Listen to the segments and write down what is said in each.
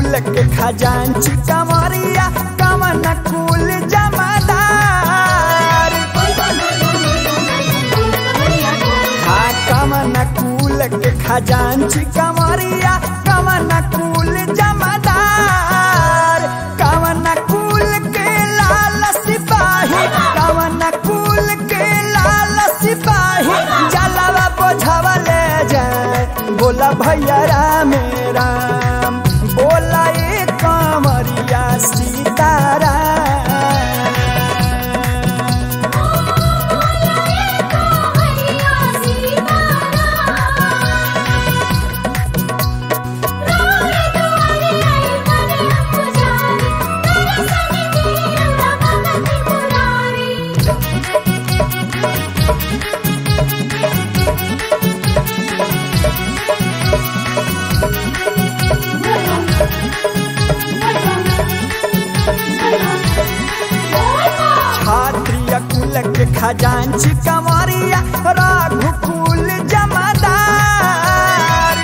कुल के खजांची कमरिया कवन कुल जमादार हाँ कवन कुल के खजांची कमरिया कवन कुल जमादार कवन कुल के लाल सिपाही कवन कुल के लाल सिपाही जलवा बोझवा ले जाए बोला भैया राम राम बोला ए कमरिया सीताराम क्षत्रिय कुल के खजांची कमरिया रघुकुल जमादार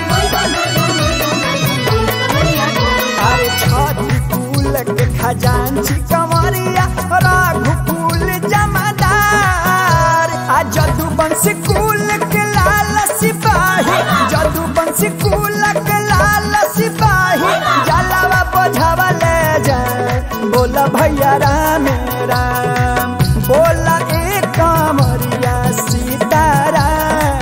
अरे छठी कुल के खजांची कमरिया रघुकुल जमादार आ जदुवंश कुल के लाल सिपाही जदुवंश कुल के लाल सिपाही जलावा बोझावा ले जाए बोला भैया राम राम बोला ए कमरिया सीताराम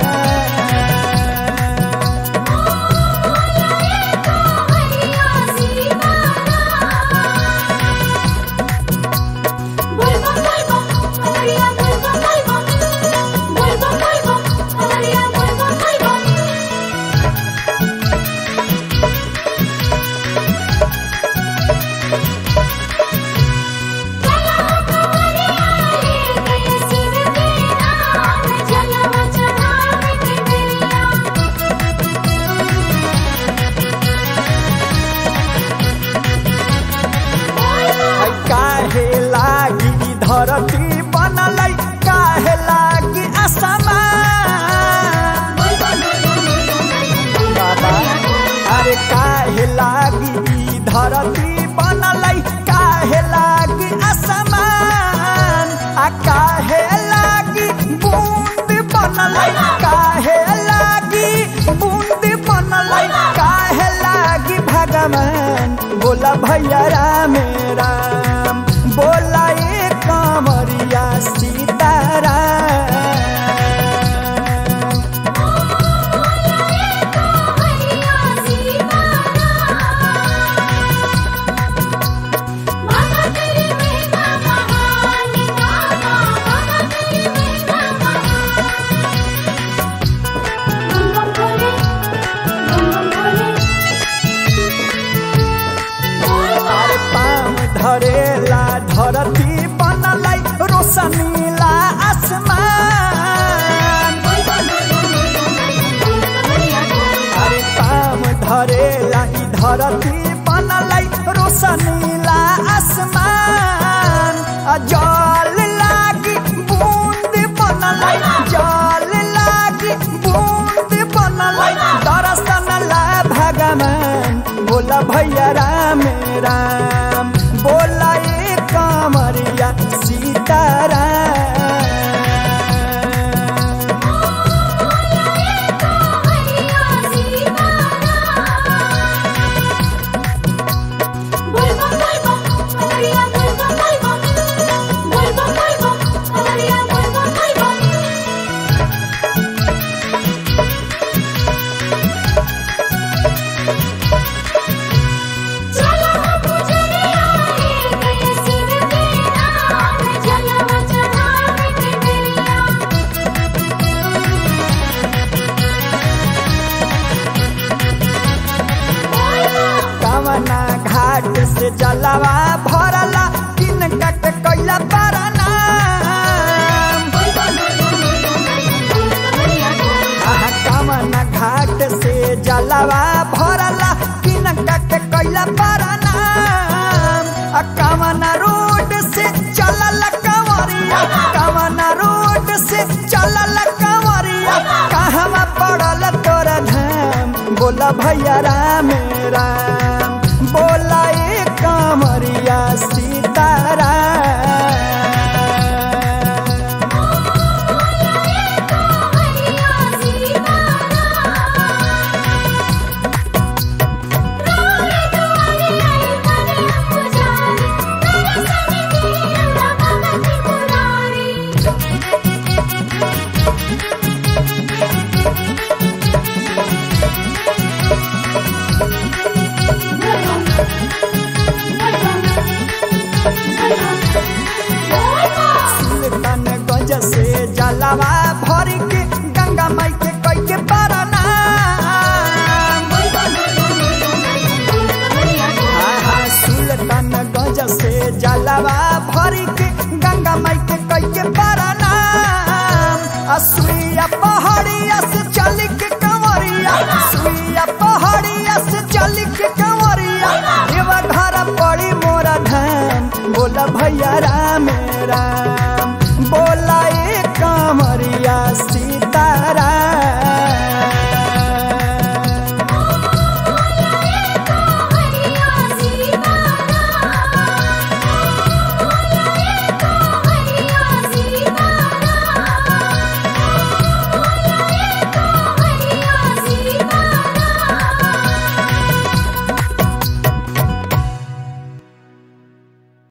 है काहे लागी ई धरती बनलै काहे लागी असमान बाबा अरे काहे लागी ई धरती बनलै काहे लागी असमान आ काहे लागी बूंद बनलै काहे लागी बूंद बनलै काहे लागी भगवान बोला भैया राम राम बोला ए कमरिया सीताराम अरे पाम धरेला धरती बनलै रोशनीला आसमान अरे पाम धरेला ई धरती बनलै रोशनीला आसमान आ जल लागी बूंद बनलै जल लागी बूंद बनलै दर्शन ला भगवान बोला भैया राम राम बोला ए कमरिया सीताराम कवना घाट से जलवा भरला किन कट कैला परना आहा कवना घाट से जलवा भरला किन कट कैला परना आ कवना रोड से चलल कंवरिया कवना रोड से चलल कंवरिया कहवा पड़ल तोरा धाम बोला भैया राम राम बोला के परनाम असुइया पहाड़िया से चल के कंवरिया सुइया पहाड़िया से चल के कंवरिया